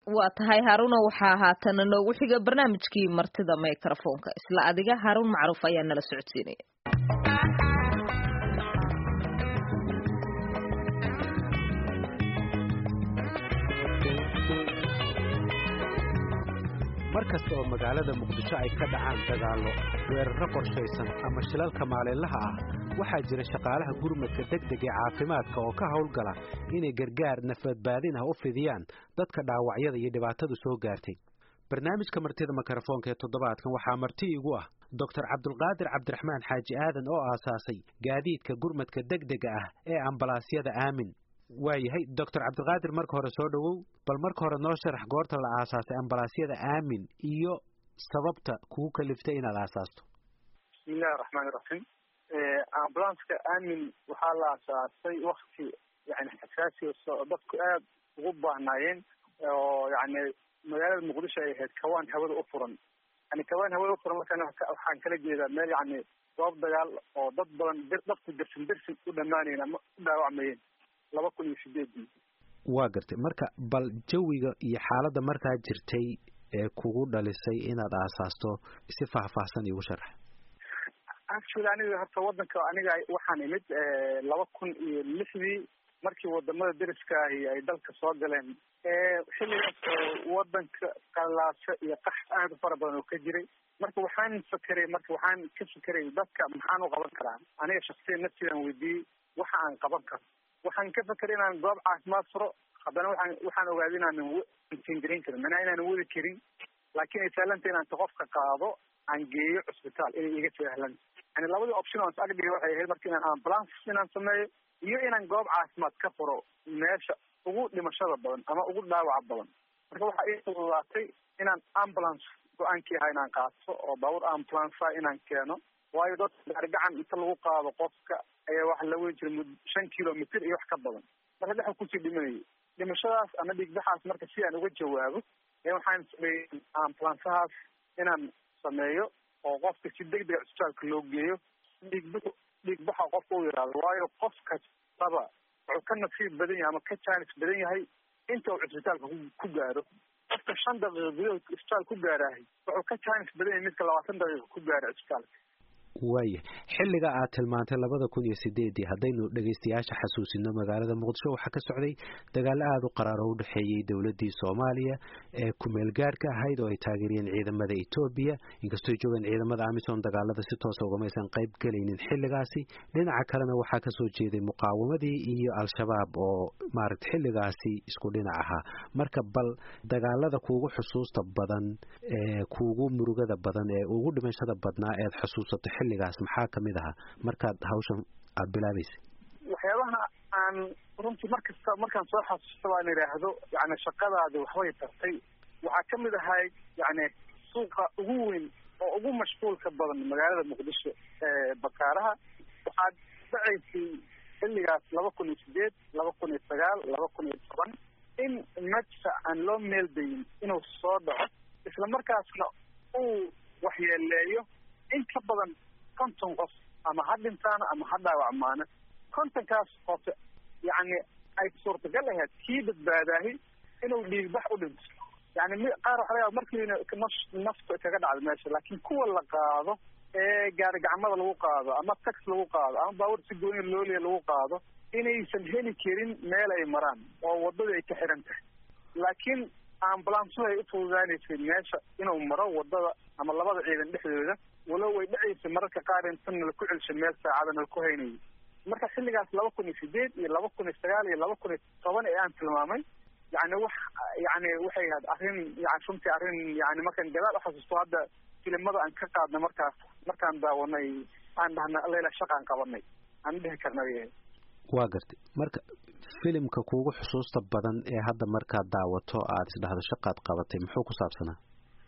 waa tahay haaruna waxaa haatana noogu xiga barnaamijkii martida microfonka isla adiga haaruun macruuf ayaa nala socodsiinaya mar kasta oo magaalada muqdisho ay ka dhacaan dagaallo weerarro qorshaysan ama shilalka maalinlaha ah waxaa jira shaqaalaha gurmadka degdeg ee caafimaadka oo ka howlgala inay gargaar nafadbaadin ah u fidiyaan dadka dhaawacyada iyo dhibaatadu soo gaartay barnaamijka martida mikrofoonka ee toddobaadkan waxaa marti igu ah doctor cabdulqaadir cabdiraxmaan xaaji aadan oo aasaasay gaadiidka gurmadka degdega ah ee ambalaasyada aamin waayahay doctor cabdiqaadir marka hore soo dhowow bal marka hore noo sharax goorta la aasaasay ambalaasyada aamin iyo sababta kugu kaliftay inaad aasaasto bismillahi raxmaani raxiim ambulanska aamin waxaa la aasaasay wakti yani xasaasi oo dadku aada ugu baahnaayeen oo yani magaalada muqdisho ay ahayd kawaan hawada u furan yani kawaan hawada u furan markaan waxaan kala jeedaa meel yani goob dagaal oo dad badan dadku dersin dersin u dhamaanayen ama u dhaawacmayeen laba kun iyo sideedii waa gartay marka bal jawiga iyo xaaladda markaa jirtay ee kugu dhalisay inaad aasaasto si faahfaahsan iigu sharax actually aniga horta wadanka aniga waxaan imid laba kun iyo lixdii markii wadamada deriskaahi ay dalka soo galeen xilligaas oo wadanka qalaasho iyo qax aada u fara badan oo ka jiray marka waxaan fakeray marka waxaan ka fakeray dadka maxaan u qaban karaa aniga shaksiyan naftiidaan weydiiyey waxa aan qaban karo waxaan ka fakeray inaan goob caafimaad furo haddana waxaan waxaan ogaaday inaanan tingarin karin manaa inaanan wadi karin laakiin ay sahlanta inaan qofka qaado aan geeyo cusbitaal inay iga sahlanta yani labadii option oo ag dhigay waxay ahayd marka inaan ambulance inaan sameeyo iyo inaan goob caafimaad ka furo meesha ugu dhimashada badan ama ugu dhaawaca badan marka waxaa ii fududaatay inaan ambulance go-aankii ahaa inaan qaato oo baabuur ambulancea inaan keeno waayo dadka gaari gacan inta lagu qaado qofka ayaa waxa la weyn jiray mud shan kilomitr iyo wax ka badan marka dhexa kusii dhimanayay dhimashadaas ama dhiigbaxaas marka si aan uga jawaabo ee waxaan sameeyey ambulancehaas inaan sameeyo oo qofka si degdega cusbitaalka loo geeyo dhiigba dhiigbaxa qofka u yaraado waayo qof kastaba wuxuu ka nasiib badan yahay ama ka jaanis badan yahay inta uu cusbitaalka ku gaaro qofka shan daqiiqa gudahood cusbitaal ku gaarahay wuxuu ka jaanis badan yahay midka labaatan daqiiqa ku gaara cusbitaalka waaya xilliga aad tilmaantay labada kun iyo sideedii haddaynu dhegaystayaasha xasuusino magaalada muqdisho waxaa ka socday dagaalo aada u qaraar oo u dhexeeyey dowladdii soomaaliya ee kumeel gaarhka ahayd oo ay taageeriyeen ciidamada etoobiya inkastoo joogeen ciidamada amisom dagaalada si toosa ugamaysan qayb gelaynin xilligaasi dhinaca kalena waxaa kasoo jeeday muqaawamadii iyo al-shabaab oo maaragta xilligaasi isku dhinac ahaa marka bal dagaalada kuugu xusuusta badan ee kuugu murugada badan ee ugu dhimashada badnaa eed xusuusato xilligaas maxaa kamid ahaa markaad hawshan aada bilaabaysay waxyaabaha aan runtii mar kasta markaan soo xasuusta baan idhaahdo yani shaqadaadi waxbay tartay waxaa kamid ahay yani suuqa ugu weyn oo ugu mashquulka badan magaalada muqdisho ee bakaaraha waxaad dhacaysay xilligaas laba kun iyo sideed laba kun iyo sagaal laba kun iyo toban in madfa aan loo meeldayin inuu soo dhaco isla markaasna uu waxyeeleeyo in ka badan konton qof ama ha dhintaana ama ha dhaawacmaana kontonkaas qof yani ay suurtagal ahayd kii badbaadaahi inuu dhiigbax u dhinto yani m qaar waxa laga markiina nafta kaga dhacda meesha laakiin kuwa la qaado ee gaari gacmada lagu qaado ama tax lagu qaado ama baabuur si gooniya looliya lagu qaado inaysan heli karin meel ay maraan oo wadadii ay ka xiran tahay laakiin ambulansuhu ay ufududaanaysay meesha inuu maro wadada ama labada ciidan dhexdooda walow way dhacaysay mararka qaar intan nala ku celsho meel saacada nala ku haynayo marka xilligaas laba kun iyo sideed iyo laba kun iyo sagaal iyo laba kun iyo toban ee aan tilmaamay yani wax yani waxay ahayd arrin yani runtii arrin yani markaan gadaal uxasuusto hadda filimada aan ka qaadnay markaas markaan daawanay aan dhahna lela shaqaan qabanay aan dhihi karnay waa gartay marka filimka kuugu xusuusta badan ee hadda markaad daawato aada isdhahdo shaqaad qabatay muxuu ku saabsanaa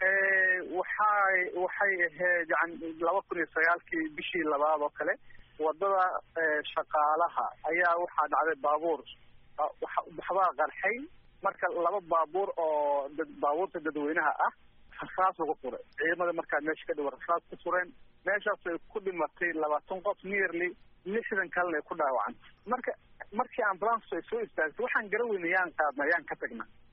waxay waxay ahayd yani laba kun iyo sagaalkii bishii labaad oo kale wadada shaqaalaha ayaa waxaa dhacday baabuur waxbaa qarxay marka laba baabuur oo dad baabuurta dadweynaha ah rasaas lagu furay ciidamada markaa meesha ka dhiwa rasaas ku fureen meeshaas ay ku dhimatay labaatan qof nearly lixdan kalena ay ku dhaawacantay marka markii ambulance ay soo istaagtay waxaan gara weyna yaan qaadna yaan ka tagna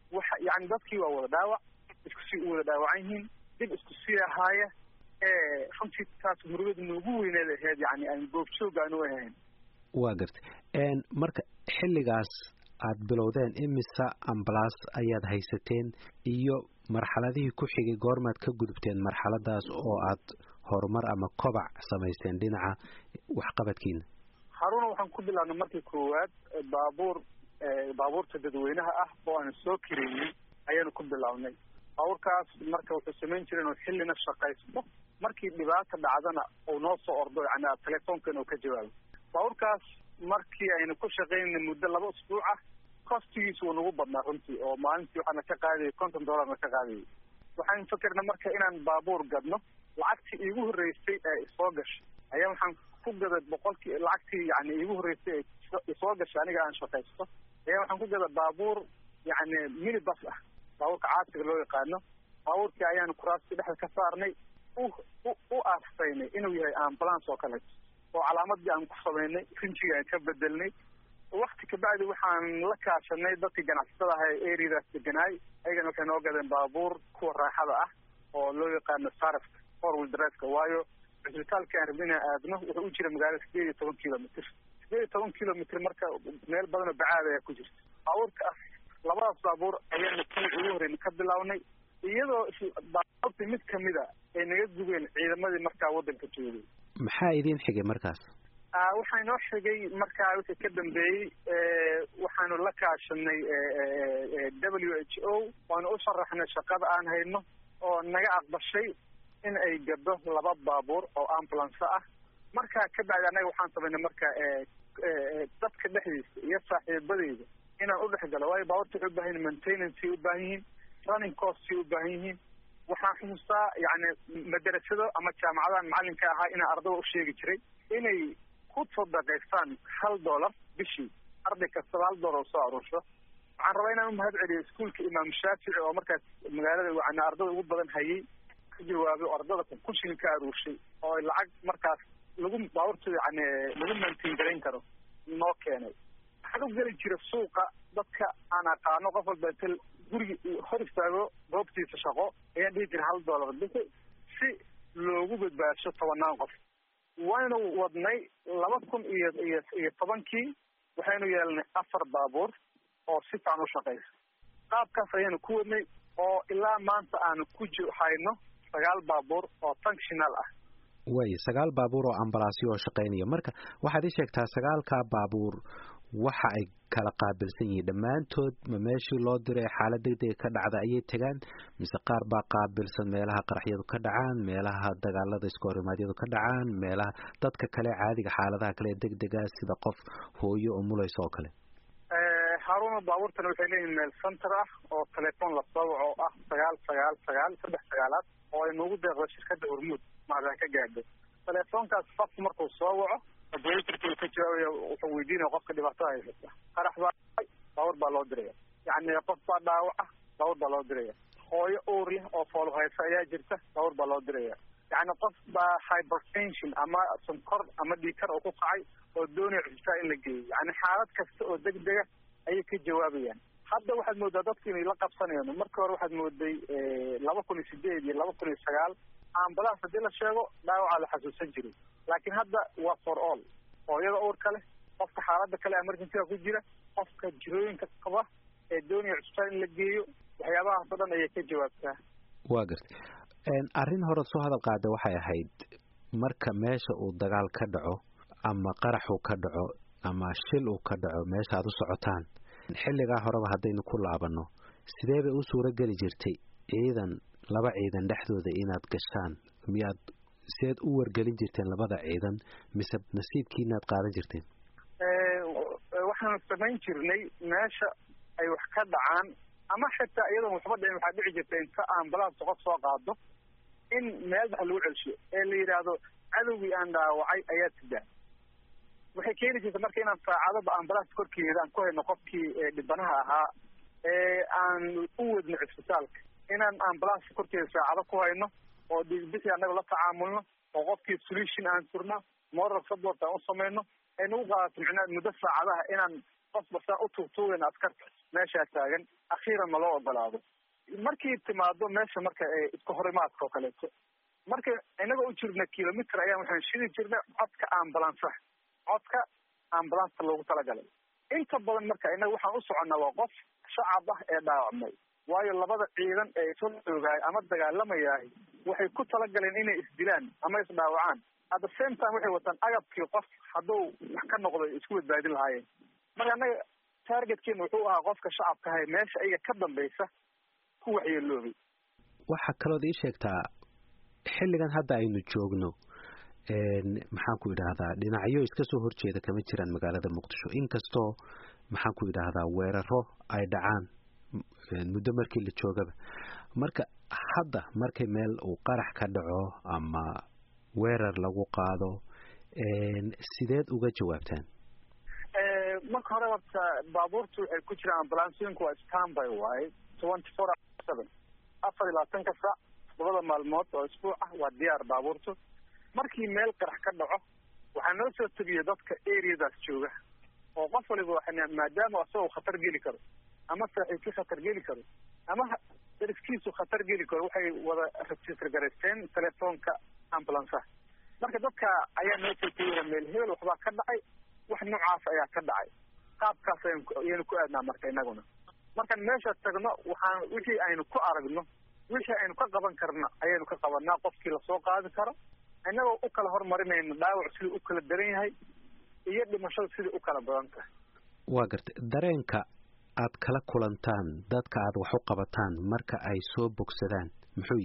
waxa yani dadkii waa wada dhaawac isku sii u wada dhaawacan yihiin dib isku sii ahaaya runtii taas murugada noogu weyneed aheyd yani aan goobjoog aan u ahayn waa gartay marka xilligaas aad bilowdeen imisa ambalaas ayaad haysateen iyo marxaladihii ku xigay goormaad ka gudubteen marxaladaas oo aad horumar ama kobac samaysteen dhinaca waxqabadkiina haruna waxaan ku bilaabnay markii koowaad baabuur baabuurta dadweynaha ah oo aan soo kareeyey ayaanu ku bilaabnay baabuurkaas marka wuxuu samayn jira inuu xillina shaqaysto markii dhibaata dhacdana uu noo soo ordo yani telefoonkan uu ka jawaabo baabuurkaas markii aynu ku shaqaynay muddo laba usbuuc ah kostigiisu wuu nagu badnaa runtii oo maalintii waxaana ka qaadayay konton dollarna ka qaadayay waxaan fakerna marka inaan baabuur gadno lacagtii iigu horreysay ee isoo gashay ayaa waxaan ku gaday boqolkii lacagtii yani iigu horreysay ee isoo gashay aniga aan shaqaysto ayaa waxaan ku gada baabuur yani minibus ah baabuurka caasiga loo yaqaano baabuurkii ayaanu kuraastii dhexda ka saarnay u u aastaynay inuu yahay ambulance oo kaleeto oo calaamadii aan ku samaynay rinjigii aan ka bedelnay wakti kabacdi waxaan la kaashanay dadkii ganacsatada aha ee areadaas deganaay ayagana waxay noo gadeen baabuur kuwa raaxada ah oo loo yaqaano sarafka four wheel driveka waayo cisbitaalka aan rabna inaan aadno wuxuu u jira magaalada sideed iyo toban kilomitr sideed iyo toban kilomitr marka meel badan oo bacaad ayaa ku jirta baabuurkaas labadaas baabuur ayaanu kuwii ugu horeyna ka bilaabnay iyadoo baabuurta mid kamida ay naga gubeen ciidamadii markaa waddanka joogay maxaa idiin xigay markaas waxaa inoo xigay markaa wixii ka dambeeyey waxaanu la kaashanay w h o waanu u sharaxnay shaqada aan hayno oo naga aqbashay in ay gado laba baabuur oo ambulance ah markaa kabacdi annaga waxaan samaynay marka dadka dhexdiisa iyo saaxiibadeyda inaan udhex galo waayo baabuurta waxay ubaahan yihin maintenancey ubaahan yihiin running costay ubaahan yihiin waxaan xusuustaa yani madarasado ama jaamacadahan macalinka ahaa inaan ardada usheegi jiray inay ku sadaqaystaan hal dollar bishii arday kastaba hal dollar soo aruursho waxaan rabaa inaan umahad celiyo iskuolka imaam shaafici oo markaas magaalada yani ardada ugu badan hayay ka jawaabay oo ardada kunshilin ka aruurshay oo lacag markaas lagu baabuurta yani lagu maintain garayn karo noo keenay waxaan u geli jira suuqa dadka aan aqaano qof walba inta gurigi hor istaago goobtiisa shaqo ayaan dhihi jira hal dollar bixi si loogu badbaadsho tobanaan qof waynu wadnay laba kun iyo iyo iyo tobankii waxaynu yeelnay afar baabuur oo si fican u shaqaysa qaabkaas ayaanu ku wadnay oo ilaa maanta aanu ku hayno sagaal baabuur oo functional ah way sagaal baabuur oo ambalaasyo oo shaqaynaya marka waxaad ii sheegtaa sagaalkaa baabuur waxa ay kala qaabilsan yihiin dhammaantood ma meeshii loo diray xaalad degdega ka dhacda ayay tegaan mise qaar baa qaabilsan meelaha qaraxyadu ka dhacaan meelaha dagaalada iska horimaadyadu ka dhacaan meelaha dadka kale caadiga xaaladaha kale degdega sida qof hooyo oo mulaysa oo kale haaruna baabuurtana waxay leeyihin meel center ah oo telefoon lasoo waco oo ah sagaal sagaal sagaal saddex sagaalaad oo ay noogu deeqdo shirkadda hormuud maadaan ka gaadho telefoonkaas qofku markuu soo waco operatorka uu ka jawaabaya wuxuu weydiinaya qofka dhibaatada haysata qarax baa baabuur baa loo diraya yacni qof baa dhaawaca baabuur baa loo diraya hooyo uurya oo foolo haysa ayaa jirta baabuur baa loo diraya yacni qof baa hypertension ama sonkor ama dhiikar oo ku kacay oo doonaya cusbitaal in la geeyo yacni xaalad kasta oo degdega ayay ka jawaabayaan hadda waxaad moodaa dadku inay la qabsanayaan markii hore waxaad mooday laba kun iyo sideed iyo laba kun iyo sagaal ambulance haddii la sheego dhaawacaa la xasuusan jiray laakiin hadda waa for all hooyada uurka leh qofka xaalada kale emergencyga ku jira qofka jirooyinka qaba ee doonaya cusbitaal in la geeyo waxyaabahaas o dhan ayay ka jawaabtaa waa gartay arrin hore soo hadal qaada waxay ahayd marka meesha uu dagaal ka dhaco ama qarax uu ka dhaco ama shil uu ka dhaco meesha aad u socotaan xilligaa horeba haddaynu ku laabanno sidee bay u suuro geli jirtay ciidan laba ciidan dhexdooda inaad gashaan miyaad sideed u wargelin jirteen labada ciidan mise nasiibkiinaad qaadan jirteen waxaanu samayn jirnay meesha ay wax ka dhacaan ama xitaa iyadoon waxba dhicin waxaa dhici jirta inta ambulance qof soo qaado in meel bax lagu celshiyo ee la yidhaahdo cadowgii aan dhaawacay ayaa tidaa waxay keeni jirta marka inaan saacadaba ambulance korkeeda aan ku hayno qofkii dhibanaha ahaa ee aan u wadno cisbitaalka inaan ambulance korkeeda saacado ku hayno oo dhiigbixi annaga la tacaamulno oo qofkii solution aan surno moral support aan u samayno ay nagu qaadato micnaa muddo saacadaha inaan qofba saa u tuugtuugayn askarta meeshaa taagan akhiiran ma loo ogolaado markii timaado meesha marka iska horimaadka oo kaleeto marka inagoo u jirna kilomitr ayaan waxaan shidi jirnay codka ambulansa codka ambulanska loogu talagalay inta badan marka inaga waxaan u soconnaa waa qof shacab ah ee dhaawacmay waayo labada ciidan ee isla joogaay ama dagaalamayahay waxay ku talagaleen inay isdilaan ama isdhaawacaan at the same time waxay wataan agabkii qof hadduu wax ka noqdo isku badbaadin lahaayeen marka annaga targetkeena wuxuu ahaa qofka shacabka ahay meesha ayaga ka dambaysa ku waxyeeloobay waxaa kalood ii sheegtaa xilligan hadda aynu joogno maxaan ku idhaahdaa dhinacyo iska soo horjeeda kama jiraan magaalada muqdisho inkastoo maxaan ku idhaahdaa weeraro ay dhacaan muddo markii la joogaba marka hadda markay meel uu qarax ka dhaco ama weerar lagu qaado sideed uga jawaabtaan marka hore horta baabuurtu waxay ku jiraan ambulansooyinku waa stanby waaye twenty four seven afar iyo labaatanka saac labada maalmood oo isbuuc ah waa diyaar baabuurtu markii meel qarax ka dhaco waxaa noo soo tegiya dadka areadaas jooga oo qof waliba maadaama asagoo khatar geli karo ama saaxiibkii khatar geli karo ama dariskiisu khatar geli karo waxay wada register garaysteen telefoonka ambulanceah marka dadka ayaa noo soo tegiya meel hebel waxbaa ka dhacay wax noocaas ayaa ka dhacay qaabkaas ayaynu ku aadnaa marka inaguna markaan meesha tagno waxaan wixii aynu ku aragno wixii aynu ka qaban karno ayaynu ka qabanaa qofkii lasoo qaadi karo inagoo u kala hormarinayno dhaawac sidai u kala daran yahay iyo dhimashada sidai u kala badan tahay waa gartay dareenka aad kala kulantaan dadka aad wax u qabataan marka ay soo bogsadaan muxuu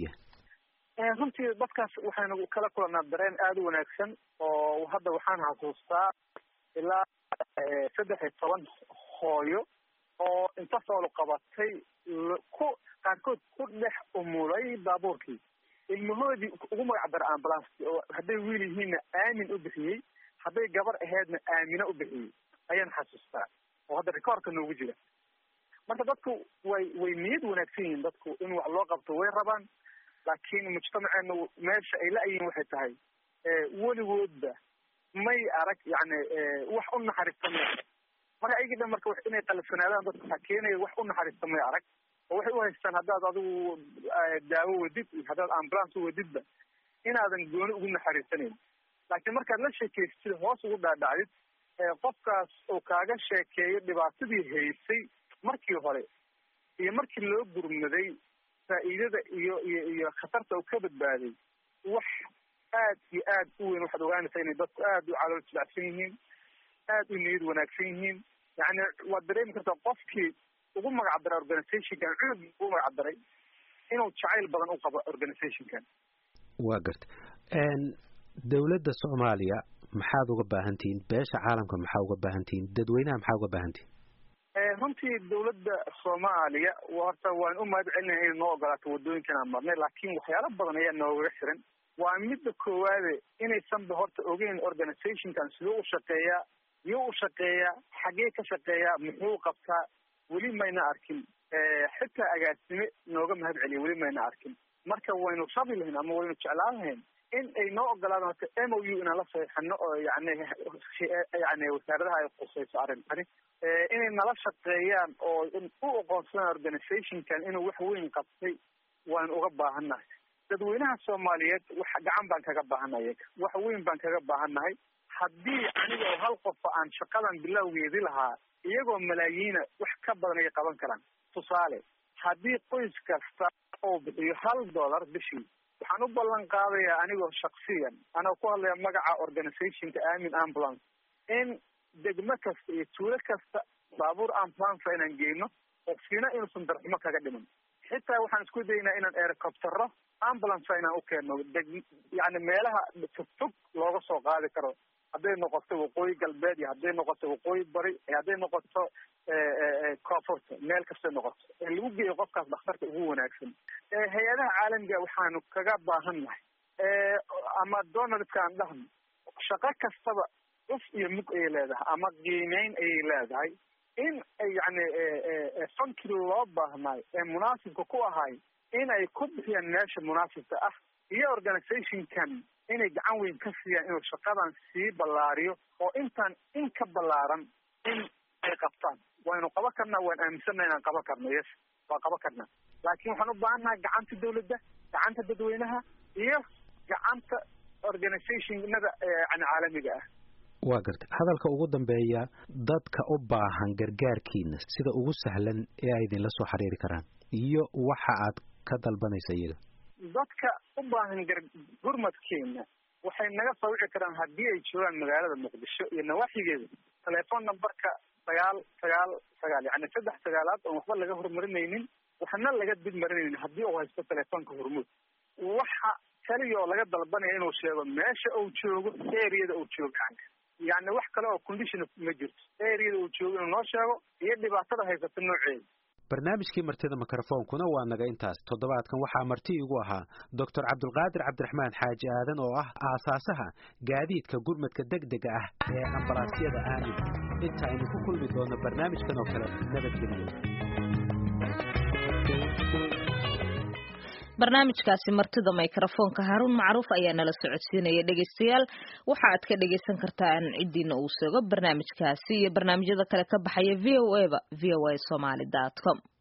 yahay runtii dadkaas waxaynu kala kulannaa dareen aada u wanaagsan oo hadda waxaan xasuustaa ilaa saddex iyo toban hooyo oo inta soolo qabatay ku qaarkood ku dhex umulay baabuurkii ilmahoodii ugu magac dara ambulance oo hadday wiil yihiinna aamin u bixiyey hadday gabar aheedna aamina u bixiyey ayaan xasuustaa oo hadda rekoorka noogu jira marka dadku way way niyad wanaagsan yihiin dadku in wax loo qabto way rabaan laakiin mujtamaceena meesha ay la-yihiin waxay tahay weligoodba may arag yani wax u naxariista may arag marka ayagii dhan marka inay qalafsanaadaan dadka waxaa keenaya wax u naxariista may arag oo waxay u haystaan haddaad adigu daawo wadid iyo haddaad ambulance u wadidba inaadan gooni ugu naxariisanayn laakiin markaad la sheekaystid hoos ugu dhaadhacdid qofkaas uu kaaga sheekeeyo dhibaatadii haysay markii hore iyo markii loo gurmaday faa'iidada iyo iyo iyo khatarta uu ka badbaaday wax aad iyo aad u weyn waxaad ogaanaysaa inay dadku aad u calool jilacsan yihiin aad u niyad wanaagsan yihiin yani waad dareemi kartaa qofkii ugu magac daray organizationkan cunug ugu magac daray inuu jacayl badan u qabo organizationkan waa garta dawladda soomaaliya maxaad uga baahan tihiin beesha caalamka maxaa uga baahan tihiin dadweynaha maxaa uga baahan tihiin runtii dawladda soomaaliya horta waan u mahad celinaya inay noo ogolaato waddooyinkan aan marnay laakiin waxyaalo badan ayaa noogaga xiran waa midda koowaade inaysanba horta ogeyn organizationkan siduu u shaqeeyaa yuu u shaqeeyaa xagee ka shaqeeyaa muxuu qabtaa weli mayna arkin xitaa agaasime nooga mahad celiya weli mayna arkin marka waynu rabi lahayn ama waynu jeclaan lahayn in ay noo ogolaadaan horta m o u inaan la saxiixano oo yani yani wasaaradaha ay khusayso arrintani inay nala shaqeeyaan oo u oqoonsadaan organizationkan inuu wax weyn qabtay waan uga baahannahay dadweynaha soomaaliyeed wax gacan baan kaga baahannahay wax weyn baan kaga baahannahay haddii aniga oo hal qofa aan shaqadan bilowgeedi lahaa iyagoo malaayiina wax ka badan ayay qaban karaan tusaale haddii qoys kasta oo bixiyo hal dollar bishii waxaan u ballan qaadayaa anigoo shaksiyan anoo ku hadlaya magaca organizationka amin ambulance in degmo kasta iyo tuulo kasta baabuur ambulance inaan geyno qofkiina inuusan darxumo kaga dhiman xitaa waxaan isku daynaa inaan ericoptero ambulance inaan u keenno deg yani meelaha fogfog looga soo qaadi karo hadday noqoto waqooyi galbeed iyo hadday noqoto waqooyi bari iyo hadday noqoto koonfurta meel kastay noqoto ee lagu geeyo qofkaas dhakhtarka ugu wanaagsan hay-adaha caalamiga waxaanu kaga baahan nahay ama donaldka aan dhahno shaqo kastaba cuf iyo mug ayay leedahay ama qiimeyn ayay leedahay in yani fankii loo baahnaay ee munaasibka ku ahay in ay ku bixiyaan meesha munaasibka ah iyo organizationkan inay gacan weyn ka siiyaan inuu shaqadan sii ballaariyo oo intaan in ka ballaaran in ay qabtaan waynu qaban karnaa waan aaminsanna inaan qaban karno yes waa qaban karnaa laakiin waxaan u baahannahay gacanta dawladda gacanta dadweynaha iyo gacanta organizationada yani caalamiga ah waa garta hadalka ugu dambeeya dadka u baahan gargaarkiina sida ugu sahlan ee ay idinla soo xiriiri karaan iyo waxa aad ka dalbanaysa iyaga dadka u baahan gar gurmadkeena waxay naga soo wici karaan haddii ay joogaan magaalada muqdisho iyo nawaaxigeeda telephone numberka sagaal sagaal sagaal yani saddex sagaalaad oon waxba laga horumarinaynin waxna laga dib marinaynin haddii uu haysto telefoonka hormuud waxa kaliya oo laga dalbanaya inuu sheego meesha uu joogo areada uu joogo yani yani wax kale oo condition ma jirto areada uu joogo inuu noo sheego iyo dhibaatada haysata nooceeda barnaamijkii martida mikrofoonkuna waa naga intaas toddobaadkan waxaa marti igu ahaa doctor cabdulqaadir cabdiraxmaan xaaji aadan oo ah aasaasaha gaadiidka gurmadka degdega ah ee ambalaasyada aamin inta aynu ku kulmi doono barnaamijkan oo kale nabadgeliyo barnaamijkaasi martida mikrofoonka haruun macruuf ayaa nala socodsiinaya dhegaystayaal waxa aad ka dhagaysan kartaan cidiina uu seego barnaamijkaasi iyo barnaamijyada kale ka baxaya v o a ba v o a somaly dot com